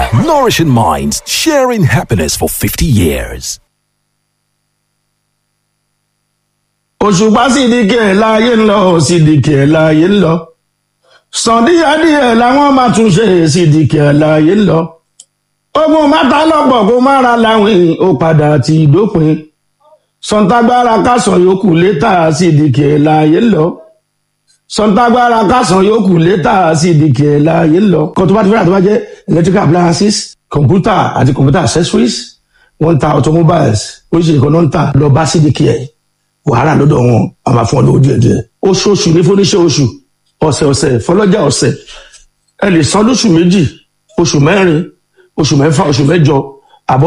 Nourishing minds, sharing happiness for 50 years. òṣùpá sídìkì ẹ̀ láàyè ń lọ sídìkì ẹ̀ láàyè ń lọ sàn díẹ̀díẹ̀ làwọn máa tún ṣe sídìkì ẹ̀ láàyè ń lọ ogun mátà lọ́pọ̀ kó má ra láwìn ó padà ti dópin sọ̀ǹtàgbára kásán yòókù létà sídìkì ẹ̀ láàyè ń lọ sọ̀ǹtàgbára kásán yòókù létà sídìkì ẹ̀ láàyè ń lọ kan tó bá ti fẹ́ràn tó bá jẹ́ electrical appliances computer àti computer accessories wọ́n ń ta automobiles oríṣiríṣi kan náà ń tà lọ bá sídìkì ẹ̀ wàhálà lọ́dọ̀ wọn a máa fún ọ lówó díẹ̀ díẹ̀ oṣooṣù ní fúnníṣẹ́ oṣù ọ̀sẹ̀ ọ̀sẹ̀ fọlọ́jà ọ̀sẹ̀ ẹ lè san lóṣù méjì oṣù mẹ́rin oṣù mẹ́fà oṣù mẹ́jọ